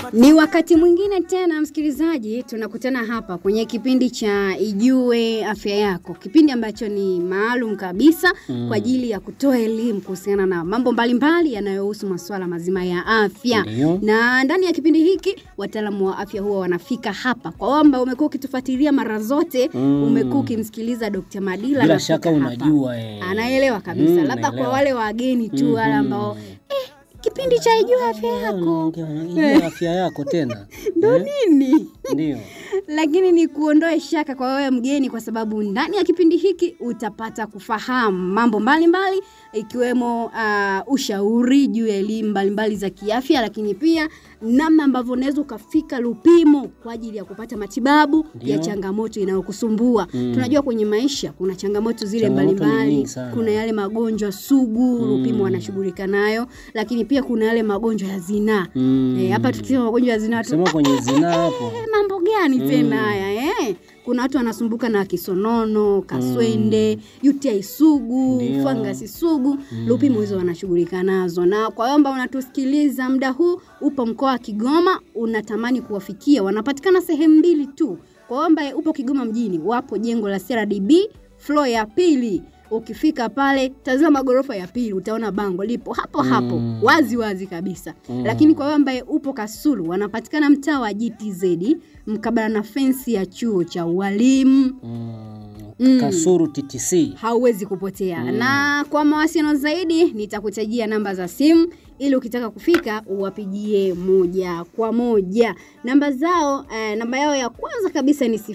Ni wakati mwingine tena, msikilizaji, tunakutana hapa kwenye kipindi cha Ijue Afya Yako, kipindi ambacho ni maalum kabisa Mm. kwa ajili ya kutoa elimu kuhusiana na mambo mbalimbali yanayohusu masuala mazima ya afya. Ndiyo. Na ndani ya kipindi hiki wataalamu wa afya huwa wanafika hapa. Kwa wewe ambao umekuwa ukitufuatilia mara zote, Mm. umekuwa ukimsikiliza Dr. Madila Bila anafika shaka hapa. unajua eh. Anaelewa kabisa, Mm, labda kwa naelewa. wale wageni tu wale Mhm. ambao kipindi cha Ijue Afya Yako Unaongea- unaijua afya yako tena ndo Eh? nini? Ndio. lakini ni kuondoe shaka kwa wewe mgeni, kwa sababu ndani ya kipindi hiki utapata kufahamu mambo mbalimbali ikiwemo uh, ushauri juu ya elimu mbalimbali za kiafya, lakini pia namna ambavyo unaweza ukafika Lupimo kwa ajili ya kupata matibabu Ndio. ya changamoto inayokusumbua. Mm. Tunajua kwenye maisha kuna changamoto zile Changamoto ni mbalimbali, nyingi sana. kuna yale magonjwa sugu Mm. Lupimo wanashughulika nayo, lakini pia kuna yale magonjwa ya zinaa. Mm. Eh, hapa tukisema magonjwa ya zinaa tu Sema kwenye zinaa hapo. Eh, mambo gani tena Mm. haya eh? Kuna watu wanasumbuka na kisonono, kaswende, UTI sugu, Ndio. fangasi sugu. Lupimo hizo wanashughulika nazo, na kwa wamba unatusikiliza muda huu, upo mkoa wa Kigoma, unatamani kuwafikia, wanapatikana sehemu mbili tu. Kwa wamba upo Kigoma mjini, wapo jengo la CRDB floor ya pili. Ukifika pale, tazama ghorofa ya pili, utaona bango lipo hapo hapo Mm. wazi wazi kabisa. Mm. Lakini kwa wewe ambaye upo Kasulu, wanapatikana mtaa wa GTZ mkabala na fensi ya chuo cha ualimu. Mm. Mm. Kasuru TTC. Hauwezi kupotea. Mm. Na kwa mawasiliano zaidi nitakutajia namba za simu ili ukitaka kufika uwapigie moja kwa moja. Namba zao eh, namba yao ya kwanza kabisa ni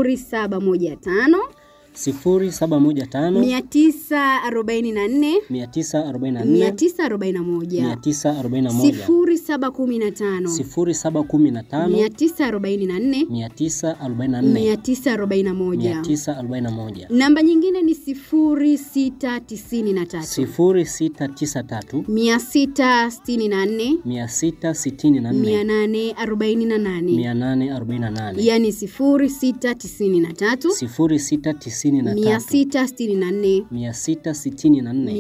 0715 sifuri saba moja tano 944 mia tisa arobaini na nne 941 mia tisa arobaini na moja 0715 sifuri saba kumi na tano 944 mia tisa arobaini na nne 941 mia tisa arobaini na moja namba nyingine ni 0693 sifuri sita tisa tatu 664 mia sita sitini na nne 848 mia nane arobaini na nane yani 0693 sifuri sita tisini na tatu 664 mia sita sitini na nne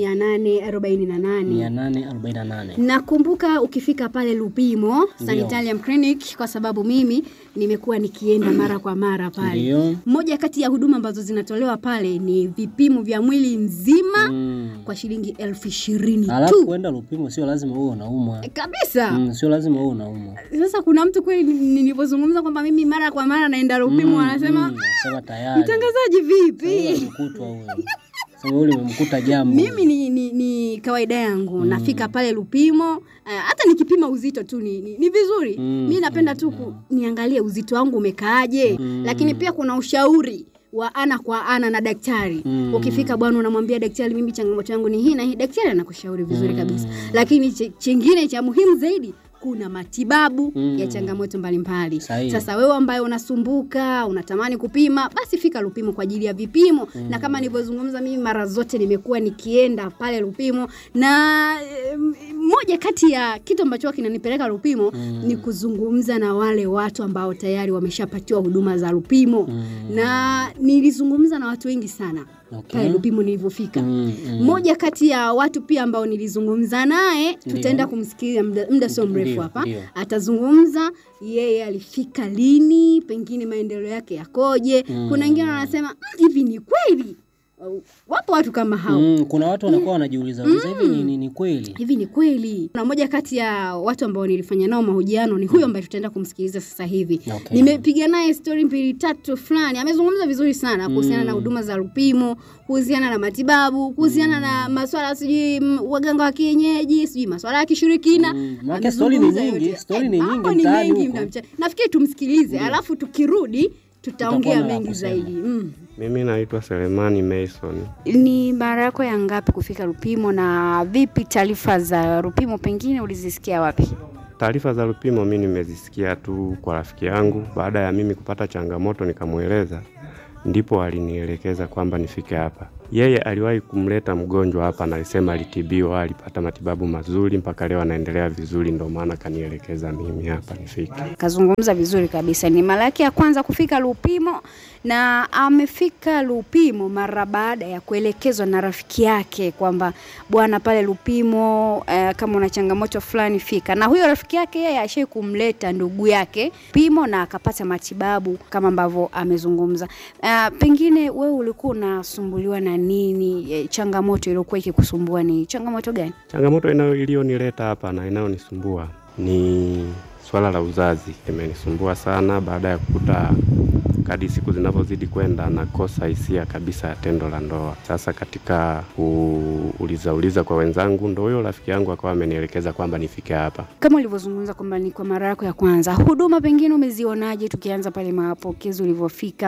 848 mia nane arobaini na nane Nakumbuka ukifika pale Lupimo Sanitarium Clinic, kwa sababu mimi nimekuwa nikienda mara kwa mara pale. Ndio. Moja kati ya huduma ambazo zinatolewa pale ni vipimo vya mwili mzima Mm. kwa shilingi elfu ishirini Alafu tu kwenda Lupimo sio lazima uwe unaumwa. kabisa. Mm, sio lazima uwe unaumwa. Sasa kuna mtu kweli, nilipozungumza kwamba mimi mara kwa mara naenda Lupimo, anasema mm, sema tayari. mtangazaji, vipi? Umekutwa huyo. Sema ule umemkuta jambo. Mimi ni, ni, ni kawaida yangu nafika pale Lupimo uh, hata nikipima uzito tu ni, ni, ni vizuri Mm, mi napenda tu ku, niangalie uzito wangu umekaaje lakini pia kuna ushauri wa ana kwa ana na daktari Mm. ukifika bwana unamwambia daktari mimi changamoto yangu ni hii na hii daktari anakushauri vizuri kabisa lakini ch chingine cha muhimu zaidi kuna matibabu Mm. ya changamoto mbalimbali Sahihi. sasa wewe ambaye unasumbuka unatamani kupima basi fika Lupimo kwa ajili ya vipimo na kama nilivyozungumza mimi mara zote nimekuwa nikienda pale Lupimo na eh, moja kati ya kitu ambacho huwa kinanipeleka Lupimo ni kuzungumza na wale watu ambao tayari wameshapatiwa huduma za Lupimo na nilizungumza na watu wengi sana Okay. pale Lupimo nilivyofika Mm, mm. mmoja kati ya watu pia ambao nilizungumza naye tutaenda kumsikia muda, muda sio mrefu Ndio, hapa ndio. atazungumza yeye alifika lini pengine maendeleo yake yakoje kuna wengine wanasema "Mm, hivi ni kweli Uh, wapo watu kama hao Mm, kuna watu wanakuwa wanajiuliza uliza hivi ni, ni, ni kweli. hivi ni kweli na moja kati ya watu ambao nilifanya nao mahojiano ni huyo ambaye tutaenda kumsikiliza sasa hivi Okay. nimepiga naye stori mbili tatu fulani amezungumza vizuri sana kuhusiana na huduma za Lupimo kuhusiana na matibabu kuhusiana na maswala sijui mm, waganga wa kienyeji sijui maswala ya kishirikina Mm, maana stori ni Amezungumza nyingi, yote. stori ni Eh, nyingi mambo ni mtaani mengi huko. mnamcha- nafikiri tumsikilize alafu tukirudi tutaongea Tutakuwa na la mengi kusema. zaidi mm. Mimi naitwa Selemani Mason. Ni mara yako ya ngapi kufika Lupimo na vipi taarifa za Lupimo pengine ulizisikia wapi? Taarifa za Lupimo mi nimezisikia tu kwa rafiki yangu, baada ya mimi kupata changamoto nikamweleza, ndipo alinielekeza kwamba nifike hapa. Yeye aliwahi kumleta mgonjwa hapa na alisema alitibiwa, alipata matibabu mazuri, mpaka leo anaendelea vizuri, ndio maana kanielekeza mimi hapa nifike. Kazungumza vizuri kabisa. Ni mara yake ya kwanza kufika Lupimo na amefika Lupimo mara baada ya kuelekezwa na rafiki yake kwamba bwana, pale Lupimo eh, kama una changamoto fulani fika. Na huyo rafiki yake yeye ashai kumleta ndugu yake Pimo na akapata matibabu kama ambavyo amezungumza. Eh, pengine wewe ulikuwa unasumbuliwa na nini? Eh, changamoto iliyokuwa ikikusumbua ni changamoto gani? Changamoto inayo iliyonileta hapa na inayonisumbua ni swala la uzazi, imenisumbua sana baada ya kukuta kadri siku zinavyozidi kwenda nakosa hisia kabisa ya tendo la ndoa. Sasa katika kuuliza uliza kwa wenzangu, ndo huyo rafiki yangu akawa amenielekeza kwamba nifike hapa. kama ulivyozungumza kwamba ni kwa mara yako ya kwanza, huduma pengine umezionaje? Tukianza pale mapokezi ulivyofika,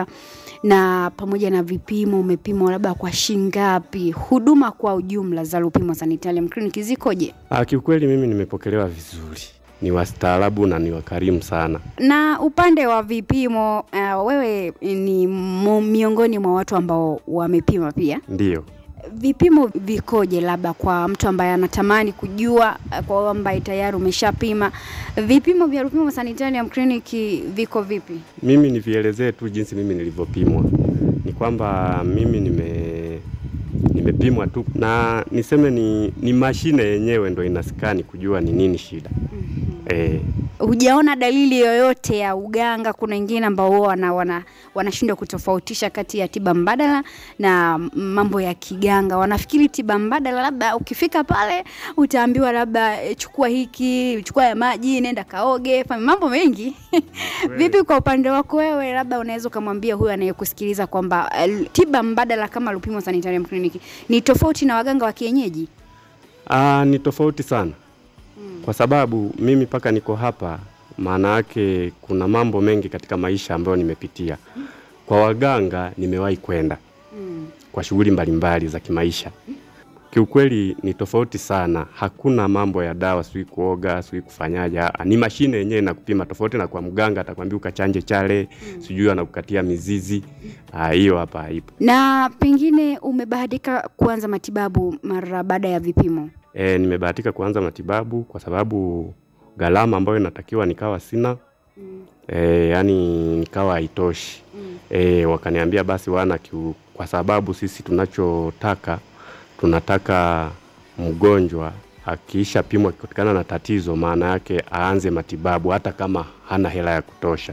na pamoja na vipimo, umepimwa labda kwa shingapi? Huduma kwa ujumla za Lupimo Sanitarium Clinic zikoje? Ah, kiukweli mimi nimepokelewa vizuri, ni wastaarabu na ni wakarimu sana. Na upande wa vipimo, uh, wewe ni mo- miongoni mwa watu ambao wamepima pia Ndiyo. vipimo vikoje, labda kwa mtu ambaye anatamani kujua, eh, kwa wewe ambaye tayari umeshapima, vipimo vya Lupimo Sanitarium Clinic viko vipi? Mimi nivielezee tu jinsi mimi nilivyopimwa. Ni kwamba mimi nime nimepimwa tu na niseme ni, ni mashine yenyewe ndo inaskani kujua ni nini shida. Eh, Hujaona dalili yoyote ya uganga? Kuna wengine ambao huwa wana, wana, wanashindwa kutofautisha kati ya tiba mbadala na mambo ya kiganga. Wanafikiri tiba mbadala labda ukifika pale utaambiwa labda eh, chukua hiki, chukua ya maji, nenda kaoge, fanya mambo mengi. Vipi kwa upande wako wewe, labda unaweza ukamwambia huyu anayekusikiliza kwamba eh, tiba mbadala kama Lupimo Sanitarium Clinic ni tofauti na waganga wa kienyeji? aa, ni tofauti sana kwa sababu mimi mpaka niko hapa, maana yake kuna mambo mengi katika maisha ambayo nimepitia. Kwa waganga nimewahi kwenda kwa shughuli mbalimbali za kimaisha. Kiukweli ni tofauti sana, hakuna mambo ya dawa, sijui kuoga, sijui kufanyaje. ah, Ni mashine yenyewe inakupima, tofauti na kwa mganga atakwambia ukachanje chale, sijui anakukatia mizizi. Ah, Hiyo hapa haipo. Na pengine umebahatika kuanza matibabu mara baada ya vipimo? E, nimebahatika kuanza matibabu kwa sababu gharama ambayo inatakiwa nikawa sina e, yani nikawa haitoshi e, wakaniambia basi wana kiu, kwa sababu sisi tunachotaka tunataka mgonjwa akiisha pimwa kutokana na tatizo, maana yake aanze matibabu hata kama hana hela ya kutosha.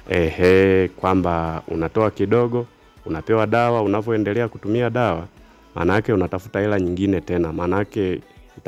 Ehe, kwamba unatoa kidogo, unapewa dawa, unavyoendelea kutumia dawa, maana yake unatafuta hela nyingine tena, maana yake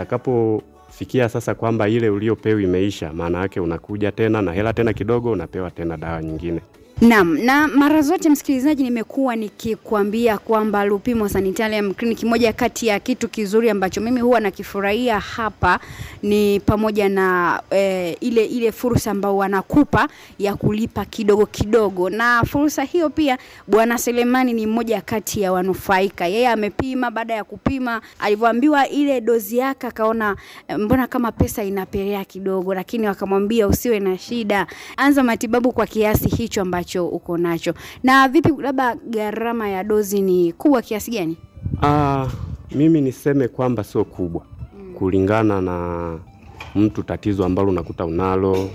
itakapofikia sasa kwamba ile uliopewa imeisha, maana yake unakuja tena na hela tena kidogo, unapewa tena dawa nyingine. Naam, na mara zote msikilizaji, nimekuwa nikikwambia kwamba Lupimo Sanitarium Clinic, moja kati ya kitu kizuri ambacho mimi huwa nakifurahia hapa ni pamoja na eh, ile ile fursa ambayo wanakupa ya kulipa kidogo kidogo, na fursa hiyo pia Bwana Selemani ni mmoja kati ya wanufaika. Yeye amepima, baada ya kupima alivyoambiwa ile dozi yake akaona eh, mbona kama pesa inapelea kidogo, lakini wakamwambia usiwe na shida, anza matibabu kwa kiasi hicho ambacho uko nacho. Na vipi, labda gharama ya dozi ni kubwa kiasi gani? Ah, mimi niseme kwamba sio kubwa kulingana na mtu tatizo ambalo unakuta unalo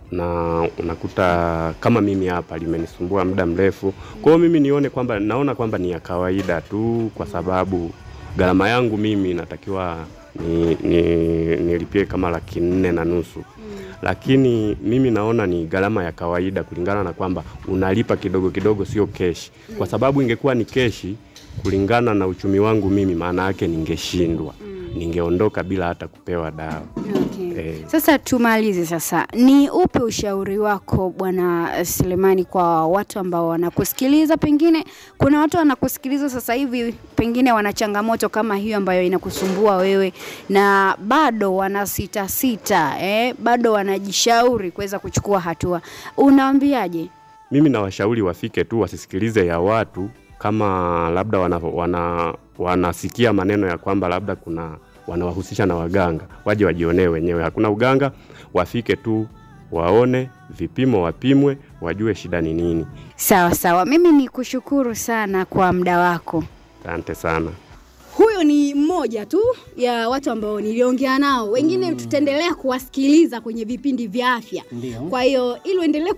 na unakuta kama mimi hapa limenisumbua muda mrefu. Kwa hiyo mimi nione kwamba naona kwamba ni ya kawaida tu, kwa sababu gharama yangu mimi natakiwa ni, ni, nilipie kama laki nne na nusu lakini mimi naona ni gharama ya kawaida kulingana na kwamba unalipa kidogo kidogo, sio keshi, kwa sababu ingekuwa ni keshi kulingana na uchumi wangu mimi, maana yake ningeshindwa, ningeondoka bila hata kupewa dawa. Okay. Eh. Sasa tumalize sasa, ni upe ushauri wako Bwana Selemani kwa watu ambao wanakusikiliza? Pengine kuna watu wanakusikiliza sasa hivi, pengine wana changamoto kama hiyo ambayo inakusumbua wewe, na bado wana sita sita, eh, bado wanajishauri kuweza kuchukua hatua, unawaambiaje? Mimi nawashauri wafike tu, wasisikilize ya watu kama labda wana, wana, wanasikia maneno ya kwamba labda kuna wanawahusisha na waganga, waje wajionee wenyewe. Hakuna uganga, wafike tu waone vipimo, wapimwe, wajue shida ni nini. Sawa sawa, mimi ni kushukuru sana kwa muda wako. Asante sana. Huyo ni mmoja tu ya watu ambao niliongea nao, wengine tutaendelea kuwasikiliza kwenye vipindi vya afya. Ndio. Kwa hiyo ili uendelee